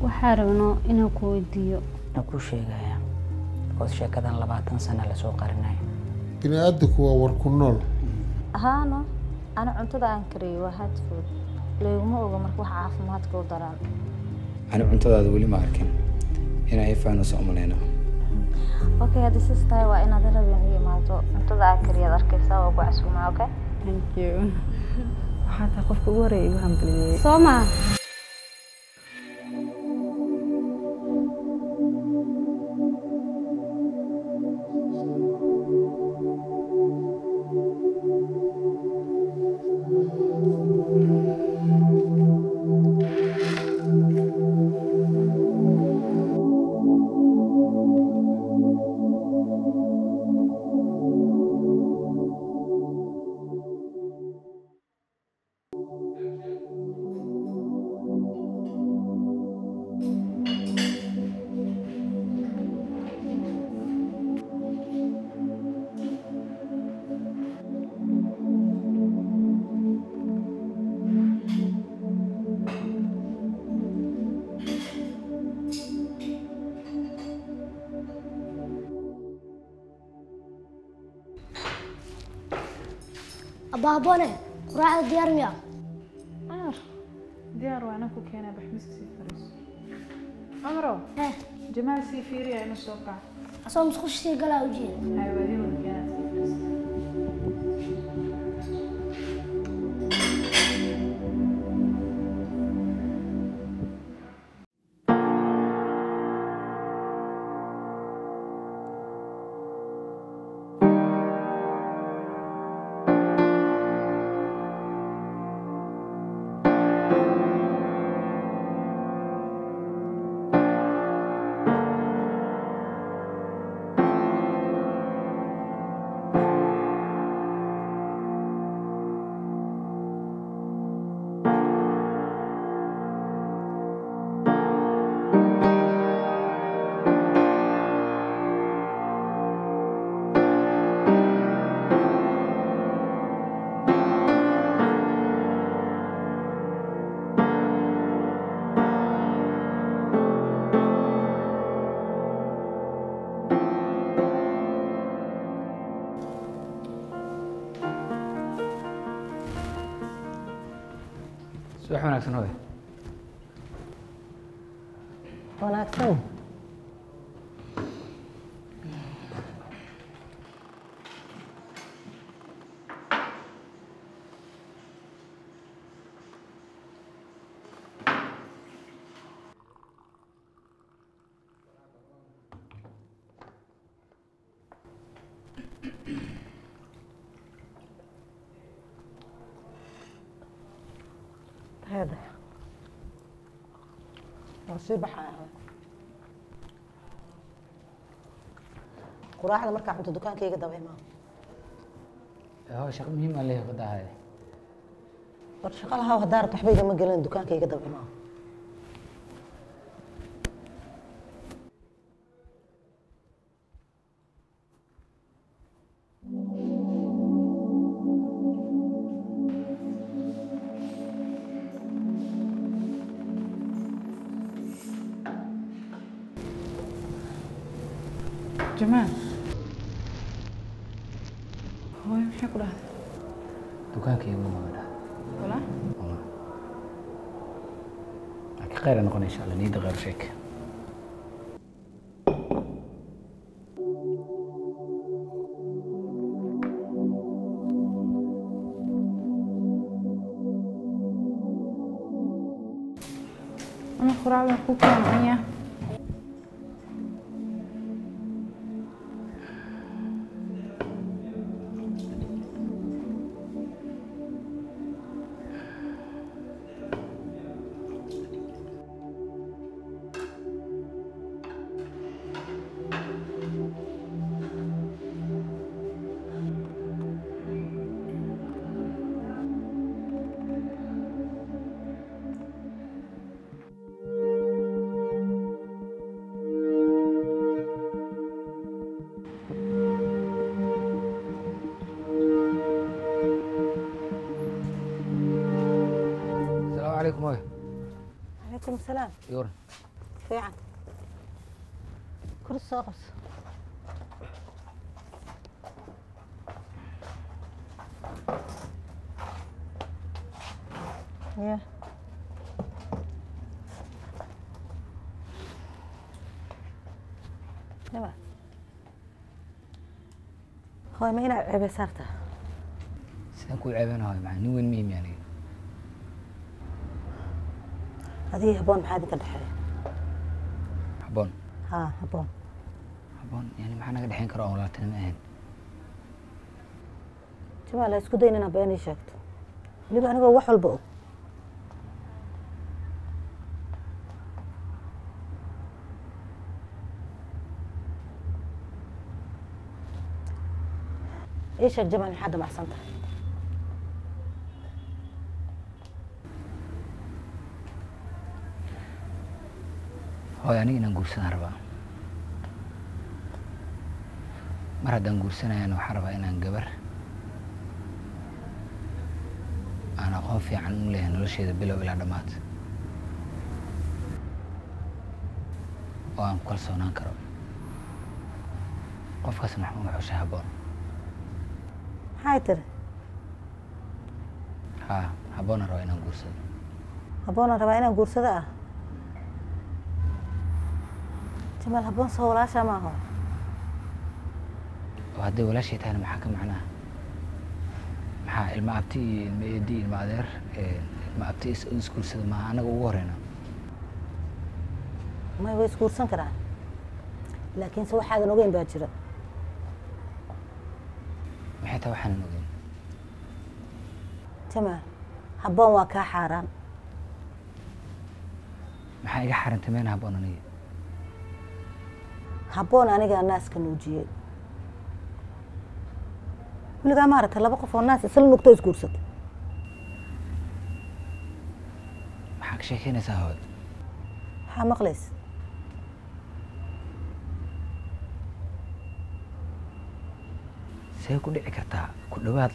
waxaa rabnaa inaan ku weydiiyo na kuu sheegaya because sheekadan labaatan sana lasoo qarinayo bini aadamku waa war ku nool ahaano ana cuntada aan kariyey waa hard food layguma oga marka wax caafimaadka u daraan ani cuntadaada weli ma arkin inaa ifaanus umalayna okay haddii sis tahay waa inaad rabeen u imaato cuntada aan kariyaad arkaysaa waa ku casuumaa okay thank you waxaa tahay qofka ugu horeeya igu hambaliyey soo maa abaabone quraacda diyaar miya cumar diyaar waa inaan ku keenaa baxmiska sii fariiso cumaro eh jamaal sii fiiriya ina soo kac asoo musqusha sii galaa ujeeda xayawaadinooda keenaa sii fariiso subax wanaagsan hooy wanaagsan هذا sii baxaya quraacda markaa cunto dukaankayga daba imaa hoo shaqo muhiim aa leeyahay wadahay war shaqa lahaa haddaa rabto waxba igama gelin dukaankayga daba imaa jamaal hooyo maxay ku dhahday dukaankayga ma dha walaa laakiin khayr ay noqon insha allah niyadda khayr sheeg ama quraacda ku keenaya asalaamu calaykum hooy calaykum asalaam yoran fiican kursi soo qabso ya yaba hooy ma inaad ceebe saartaa sidaan kuu ceebanahay maxaa nin weyn mihim yani adigii haboon maxaa idinka dhexeeya habboon haa haboon habboon yani maxaa naga dhexeyn karo aan walaaltinimo ahayn jamaal ha isku dayn inaad been ii sheegto weliba anigoo wax walba og ii sheeg jamaal maxaa damacsan tahay hooy aniga inaan guursadaan rabaa mar haddaan guursanayana waxaan rabaa inaan gabar aan aqoon fiican u leeyahay nolosheeda bilow ilaa dhammaad oo aan ku kalsoonaan karo qofkaas maxmuud xushe habboon maxay tiri haa habboona rabaa inaan guursado habboonaan rabaa inaan guursado ah jamaal habboon soo walaashaa ma aho oo hadday walaashay tahayna maxaa ka macnaha maxaa ilma abti iyo ilma eedi ilma adeer ilma abti is- isguursada maaha anaga ugu horeyna may way isguursan karaan laakiinse waxaadan ogeyn baa jira maxay tahay waxaanan ogeyn jamaal habboon waa kaa xaaraan maxaa iga xarintay meena habboon aniga habboon anigaa naaska nuujiyey weligaa maaragtay laba qof oo naas isla nugto isguursata maxaa ka sheekeynaysaa hooy maxaa maqlaysa see ku dhici kartaa ku dhawaad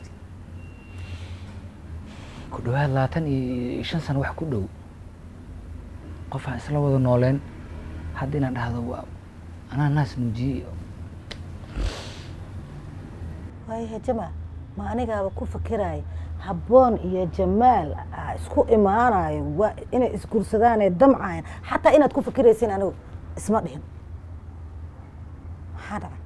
ku dhawaad labaatan iyo shan sano wax ku dhow qof aan isla wada nooleen hadda inaan dhahdo waa anaa naas nuujiyey waayahe jamaal ma anigaaba ku fakiraya habboon iyo jamaal aa isku imaanayo waa inay isguursadaanee damcayan xataa inaad ku fikiraysin anigu isma dhihin maxaa dhacay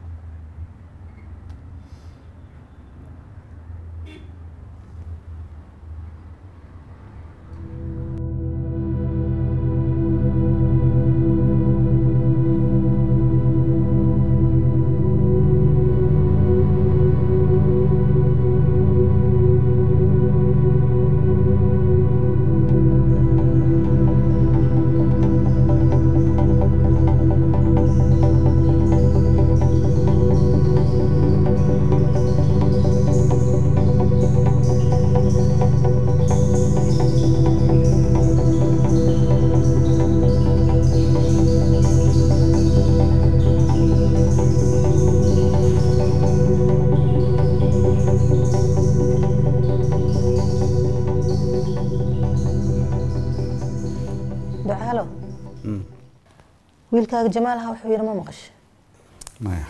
ducaalo wiilkaaga jamaal ahaa wuxuu yidhi ma maqasho maya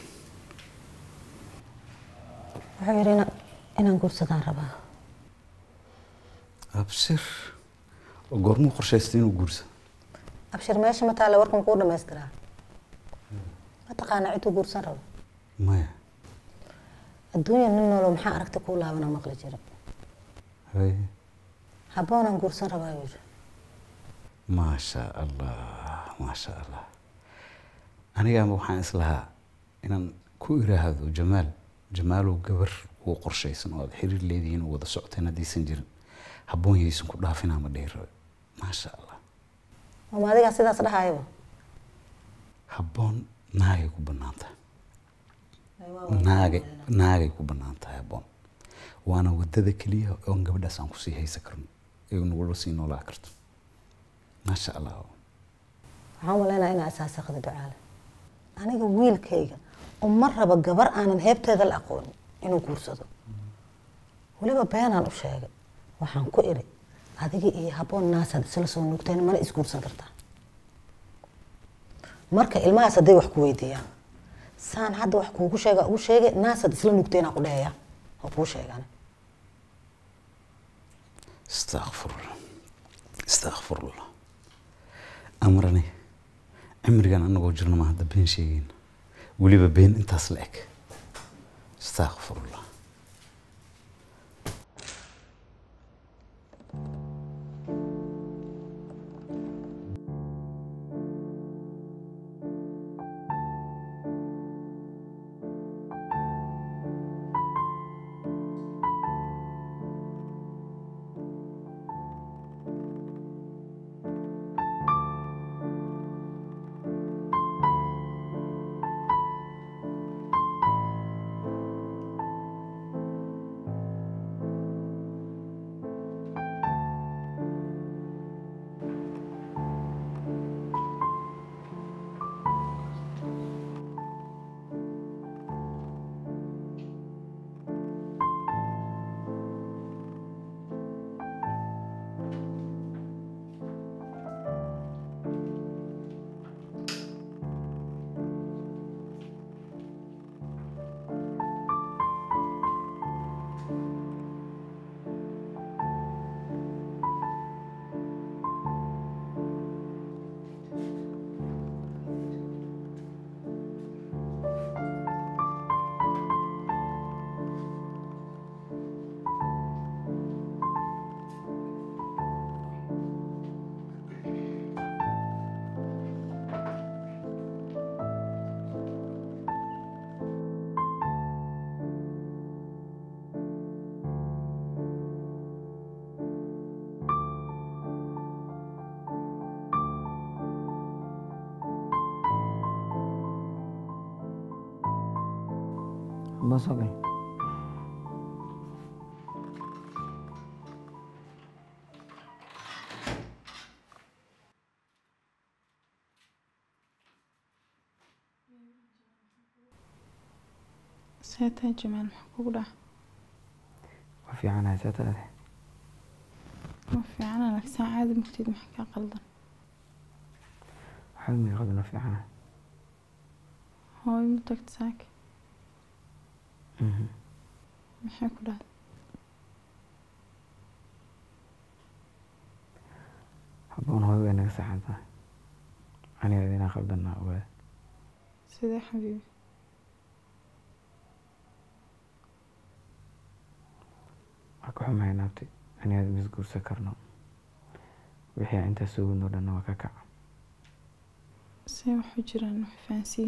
wuxuu yidhi ina- inaan guursadaan rabaa abshir oo goormuu qorshaystay inuu guursado abshir meesha ma taale warkan kuu dhamaystiraa ma taqaanaa ciduu guursan rabo maya adduunya nin noolo maxaa aragti kuu laabana maqli jira haye habboonaan guursan rabaa yuu yidhi maasha allah maasha allah anigaama waxaan islahaa inaan ku iraahdo jamaal jamaalow gabar kuu qorshaysan oo aad xiriir leedihiin oo wada socoteen haddaysan jirin habboon yaysan ku dhaafinaa ma dhihi rabe maasha allah oma adigaa sidaas dhahayaba habboon naagay ku bannaan tahay naagay naagay ku bannaan tahay habboon waana wadada keliya oon gabadhaas aan kusii haysan karno ee nagula sii noolaa karto maasha allah waxaan malaynaa inaa asaasaqda ducaale aniga wiilkayga uma raba gabar aanan heebteeda la aqoonin inuu guursado weliba beenaan u sheegay waxaan ku iri adigii iyo habboon naasaad isla soo nuugteen mana isguursan kartaa marka ilmahaas hadday wax ku weydiiyaan saan hadda wax kuugu sheega ugu sheege naasad isla nugteenaa ku dhehaya oo kuu sheegan istakfirullah istakfirullah amrani cimrigan anagoo jirno ma hadda been sheegayna weliba been intaas la eg istakfirullah ma soo gal seetaa jamaal maxaa kugu dhaca waa fiicanahay saataade ma fiicana laakiin saa caadi mugteed maxaa kaa qaldan waxaa miiqaduna fiicanahay hooyo ma tagta saaka maxay ku dhacday haboon hooyo way naga saxan tahay aniga idinaa qaldanaa ogaada sidee xabiibi waa ka xumahay naabti aniga mis guursan karno wixii aan intaas soo wadnoo dhanna waa ka kaca see waxu jiraan wax fahansiiye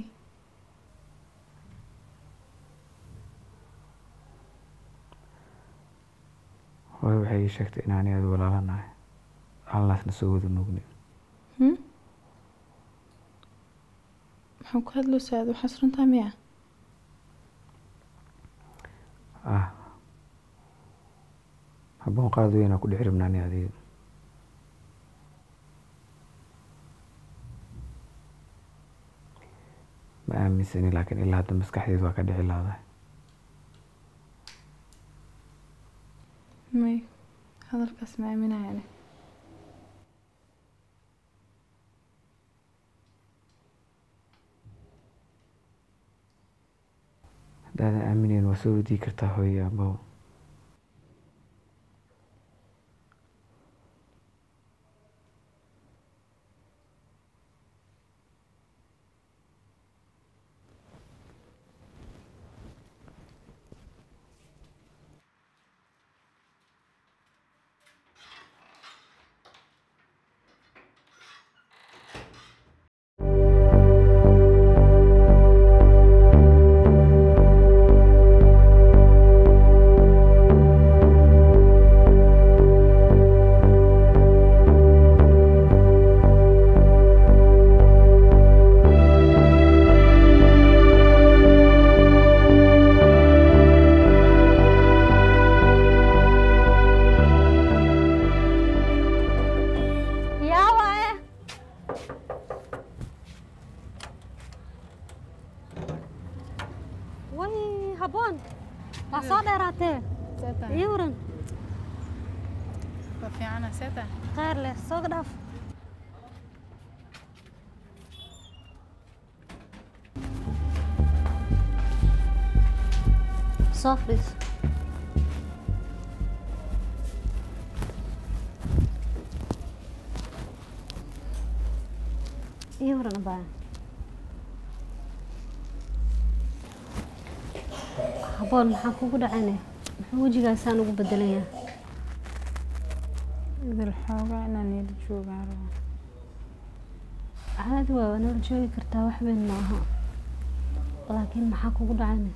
hooyo waxay ii sheegtay in aniga adi walaalanahay halnaasna soo wada nuugni Hmm? maxaa ku hadloosaa aad waxaas runtaa miya ah haboon qaad weynaa ku dhex rabnaa ani adiga ma aaminsani laakiin ilaa hadda maskaxdeedu waa ka dhici laadahay may hadalkaas ma aaminaya ani haddaadan aaminayn waa soo wadii kartaa hooyo abo yaa waaye way habboon waa soo dheeraatee ii waran waa fiicana seeta khayr leh soo dhaaf soo fadhiiso iyo waran abaa haboon maxaa kugu dhacayne muxuu wejigaasaan ugu bedelayaa idil xoogaa inaan ila joogaan rabo caadi waa waa nala joogi kartaa wax weyn ma aha laakiin maxaa kugu dhacayne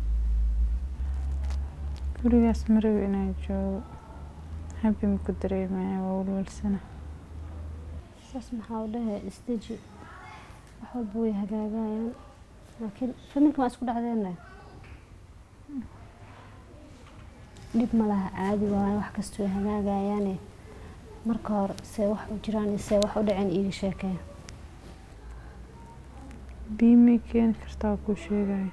gurigaas marawi inaan joogo habi maku dareemaya waa walwalsana saas maxaa u dhahe isdeji wax walba way hagaagayaan laakiin familka waa isku dhacdeena dhib ma laha caadi waayo wax kasta way hagaagayaane marka hore see wax u jiraan iyo see wax u dhaceen iiga sheekee biimay keeni kartaa waa kuu sheegaya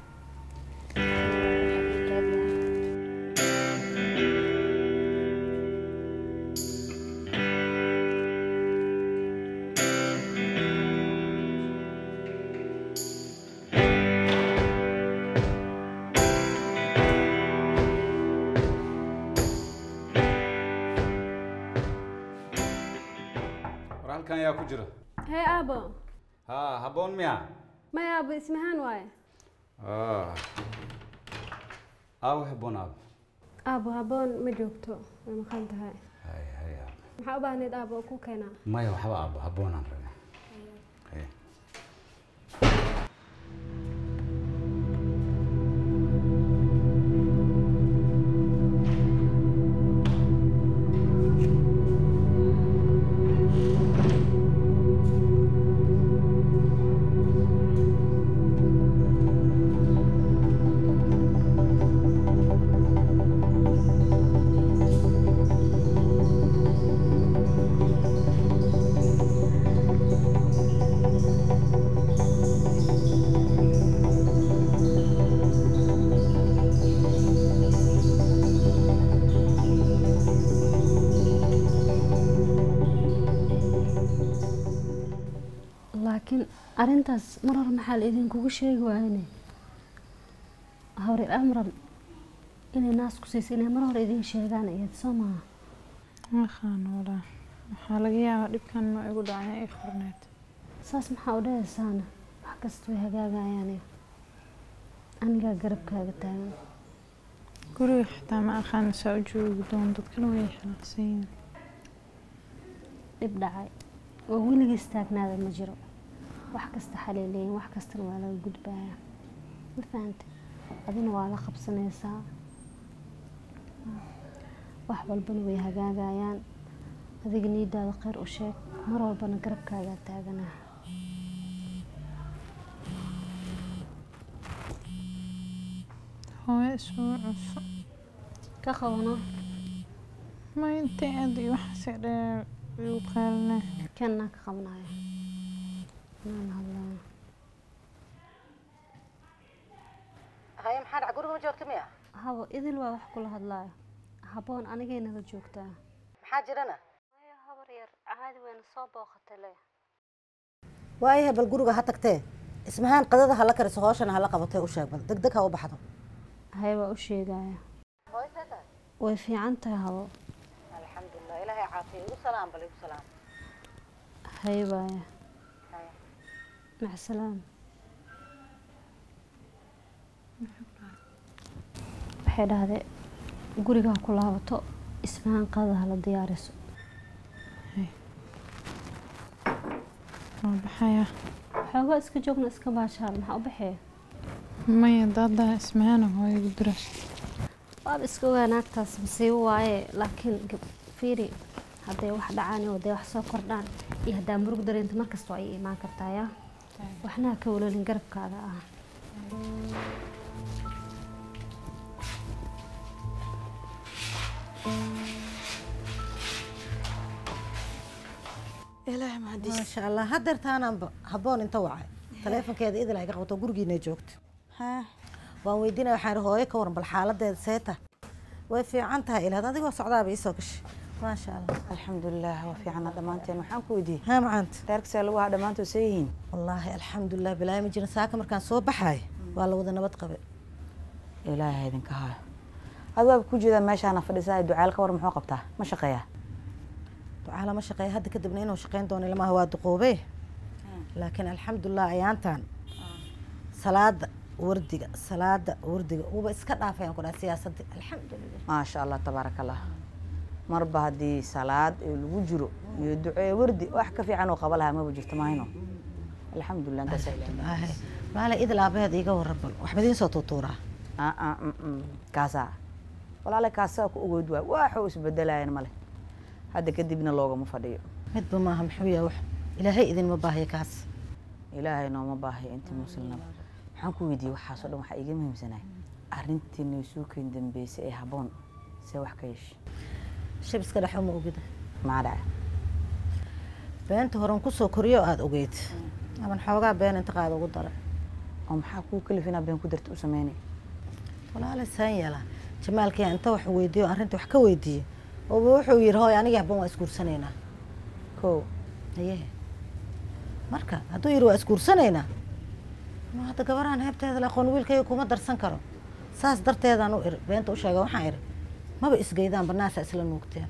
war halkan yaa ku jira hee aabo ha habboon miya maya aabo ismahaan waaye aawo habboon aab aabo haboon ma joogto way maqan tahay hay hay aab maxaa u baahneed aabo oo ku keenaa maya waxba aabo habboonaan rabaa Hay. laakiin arrintaas mar hore maxaa la idinkugu sheegi waayene hawre amran inay naas ku siisa inay mar hore idin sheegaan iyad soo maaha maqaan walaa waxaa laga yaabaa dhibkan ma igu dhacay ay qorneed saas maxaa u dhahaysaana wax kasta way hagaagayaane anigaa garabkaaga taagan guriga xitaa ma aqaan saa u joogi doon dadkana way xanaaqsan yihiin dhib dhacay oo weligiis taagnaada ma jiro wax kasta xaliileyin wax kastana waa laga gudbayaa ma fahante adina waa la qabsanaysaa wax walbana way hagaagayaan adiga niidaada kheyr u sheeg mar walbana garabkaagaa taaganaa hooyo isugu cusub ka qabano ma intay aad iyo waxaase dheer igu qaalinaa kanaa ka qabanayo inaan hadlaya haye maxaa dhac guriga ma joogta miya habo idil waa wax kula hadlaayo haboon anigay nala joogtaa maxaa jirana maya habar yar caadi weyna soo booqatay le waayahay bal guriga ha tagtee ismahaan qadada hala kariso hooshana hala qabatee u sheeg bal deg deg ha u baxdo haye waa u sheegaya way fiican tahay habo alxamdulilah ilaahay caafiya igu salaam bal igu salaam haye waaya mac salaam waxay dhahdee guriga ha ku laabato ismahaan qadada hala diyaariso waa baxaya xoogaa iska joogna iska baashaal maxaa u baxee maya daadaa ismahana hooyo igu dira waaba iska ogaa naagtaas masiibo waaye laakiin gab- fiiri hadday wax dhacaan iyo hadday wax soo kordhaan iyo haddaa murug dareenta markasta waa ii imaan kartaa yaa waxna ha ka walolin garabkaada ah maasha allah hadeertaanaanba habboon inta wacay taleefonkeeda idil ay ka qabato gurigiina joogto waan weydiinaya waxaan ihi hooyo ka waran bal xaaladeeda seeta way fiican tahay ilaad adigoo socdaaba iisoo gashay maasha allah alxamdulilah waa fiicana dhammaanteen waxaan ku weydiiyey haa macaanta reerkasaa lagu haa dhammaantood see yihiin wallaahi alxamdulilah bilaahi ma jirin saaka markaan soo baxaay waa la wada nabad qabe ilaahay idinka haayo adigaaba ku jeedaa meeshaana fadhisaa ducaal ka war muxuu qabtaa ma shaqeeyaa ducaala ma shaqeeya hadda kadibna inuu shaqeyn doono ilmaha waa duqoobe laakiin alxamdulilah ayaantan salaada wardiga salaada wardiga uuba iska dhaafayaan ku dhaha siyaasadii alxamdulilah maasha allah tabaaraka allah marba haddii salaad ee lagu jiro iyo ducee wardi wax ka fiican oo qaba lahaa maba jirto mahayno alxamdulilah intaasa Aahay, maale idil aabaheed iiga warran bal waxba idiin soo tuutuuraa kaasaa walaale kaasaa ku ogoyd waay waxuu isbedelayan male hadda kadibna loogama fadhiyo midba maaha muxuu yahay wax ilaahay idinma baahiya kaas ilaahay nooma baahiyo intii muslimnaba maxaan ku weydiiyey waxaasoo dhan waxaa iiga muhiimsanaay arrintii naysuukeyn dambeysay ee habboon see wax ka yeeshay shab iska dhexo ma ogida maxaa dhacay beenta horan kusoo koriyo aada ogeyd aman xoogaa been inta qaada ugu daray oo maxaa kuu kalif inaa been ku darta u sameynay walaale saan yeelaa jamaalkii inta wax weydiiyo arrinta wax ka weydiiye ooba wuxuu yidhi hooy anigii habban waa isguursanaynaa ko aye marka hadduu yidhi waa isguursanaynaa ma hadda gabaraan heebteeda la aqoon wiilkayga kuma darsan karo saas darteedaan u iri beenta u sheega waxaan iri maba isgeydaan banaasa isla nuugteen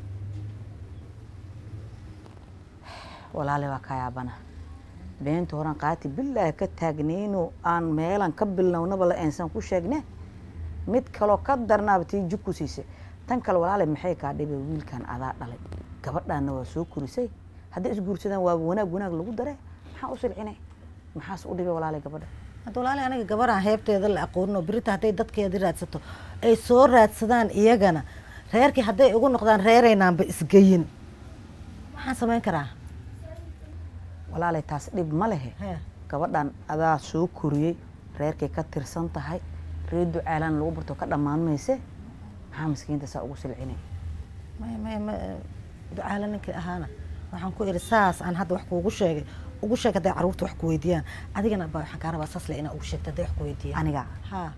walaale waa kaa yaabana beenta horan qaati bilaahi ka taagnayno aan meelan ka bilnownaba la eensan ku sheegne mid kaloo ka darnaaba tii jug ku siisay tan kale walaale maxay kaa dhibay wiilkan adaa dhalay gabadhaana waa soo korisay hadday isguursadaan waa wanaag wanaag lagu dare maxaa u silcinay maxaas u dhibay walaale gabadha hadda walaali aniga gabaraan heebteeda la aqoonin oo birita hadday dadkeedii raadsato ay soo raadsadaan iyagana reerkii hadday ugu noqdaan reeraynaanba isgeyin maxaan samayn karaa walaalay taas dhib ma lehe He. gabadhan adaa soo koriyey reerkay ka tirsan tahay reer ducaalaan lagu barto ka dhammaan mayse maxaa miskiinta saa ugu silcinay may may ma ducaala ninkii ahaana waxaan ku iri saas aan hadda wax kuugu sheegay ugu sheeg hadday carruurta wax ku weydiiyaan adigana ba waxaan kaa rabaa saas le inaa ugu sheegto hadday wax ku weydiiyaan aniga ha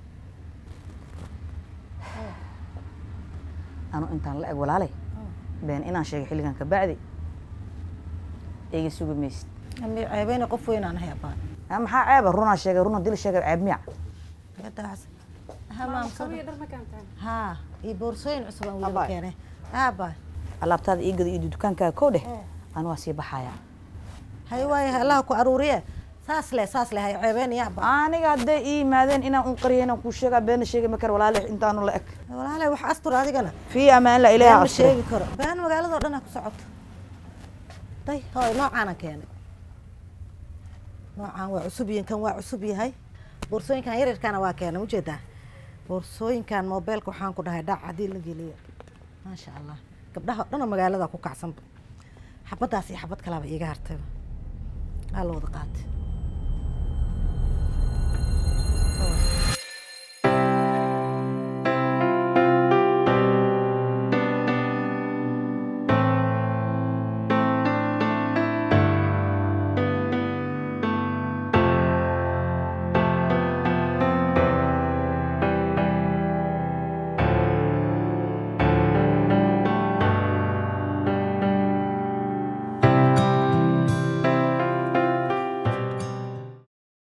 anu intaan la eg walaalay been inaan sheegay xilligan ka bacdi iga sugi maysid mi ceebeyna qof weynaan ahay abaan Ah, maxaa ceeba runaa sheegay runa dil sheegay ceeb miya gadaas ha maamsada Kabiya dhar ma keentay? ha iyo boorsooyin cusub aan weliba Abaay. keenay aabaa alaabtaada ii gada iyo dukaankaaga kow dheh anu waa sii baxaya hay waaye allaha ku aruuriye saas le saas le hay ceebeynaya abaa aniga hadday ii yimaadeen inaan un qariyo inaan kuu sheegaa beena sheegi ma karo walaale intaanu la eg walaalay wax astur adigana fii amaan la been ilaaha ma asture sheegi karo been magaaladoo dhan ha ku socoto day hooy noocaanan keenay noocaan waa cusub yihin kan waa cusub yahay boorsooyinkan yaryarkaana waa keenay ujeedaa boorsooyinkan mobeelka waxaan ku dhahay dhac haddii la geliyo maasha allah gabdhaha dhanoo magaalada ku kacsanba xabaddaas iyo xabad kalaaba iiga hartayba aa la wada qaatay